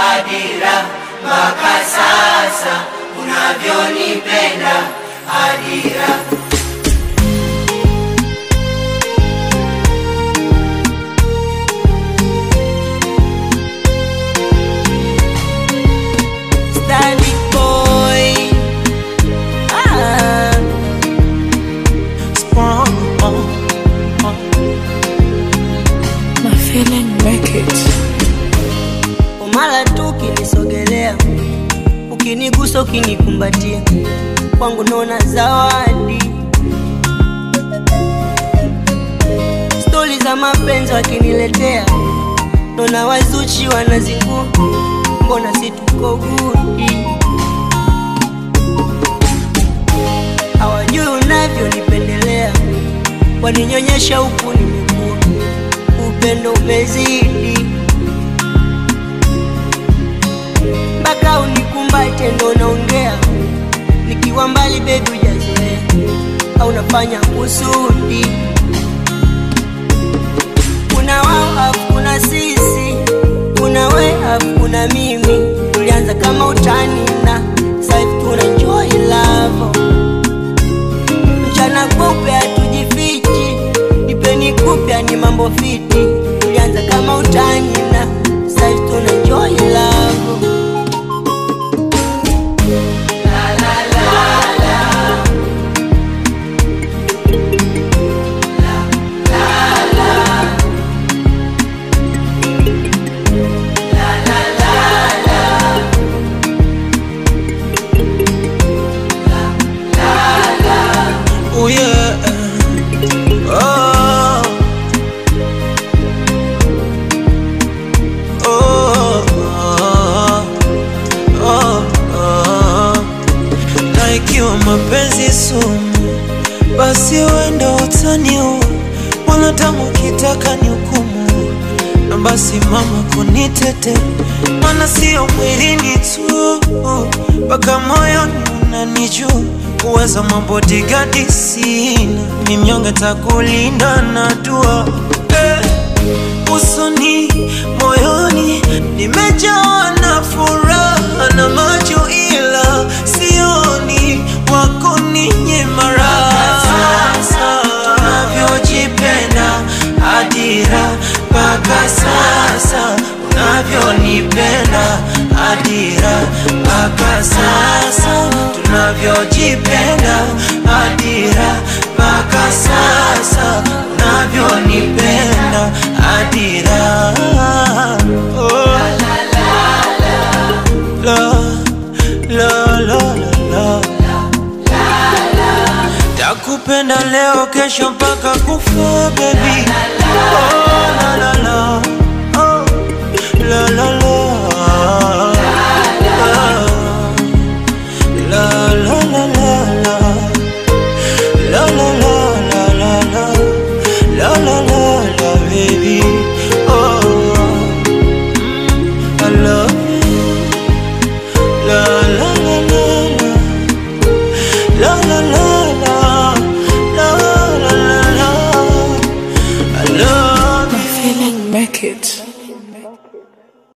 Adira, mpaka sasa unavyonipenda Adira. Stanley boy. Ah. Sprung on. My feeling make it. Umala tu ukinisogelea, ukinigusa, ukinikumbatia, kwangu naona zawadi. Stori za mapenzi wakiniletea, naona wazuchi wanazingua, mbona si tuko gudi? Hawajui unavyonipendelea, waninyonyesha huku nimekuwa, upendo umezidi mpaka unikumbate ndo naongea, nikiwa mbali bebi hujazoea, au nafanya kusudi. Kuna wao afu kuna sisi, kuna we afu kuna mimi, tulianza kama utani na sasa hivi tuna enjoy love. Mchana kupe hatujifichi, nipeni kupya ni mambo fiti, tulianza kama utani na sasa hivi tuna enjoy love. Oh yeah. Oh. Oh. Oh. Oh. Na ikiwa mapenzi sumu, basi wenda utaniua, wala tamu kitaka ni hukumu, na basi mama kunitete, mana sio mwilini tu, mpaka moyoni unanijua uwezo mabodigadi sina, ni mnyonge takulinda na dua eh usoni moyoni nimejawa na furaha na macho ila sioni wako ninye mara sasa unavyojipenda adira mpaka sasa unavyonipenda adira mpaka sasa tunavyojipenda adira mpaka sasa unavyonipenda adira oh. la, la, la, la, la. takupenda leo kesho mpaka kufa baby oh, la, la, la. Oh, la, la, la. La, la, la, la, la. La la la la la la La la la la baby Oh mm, I love you Love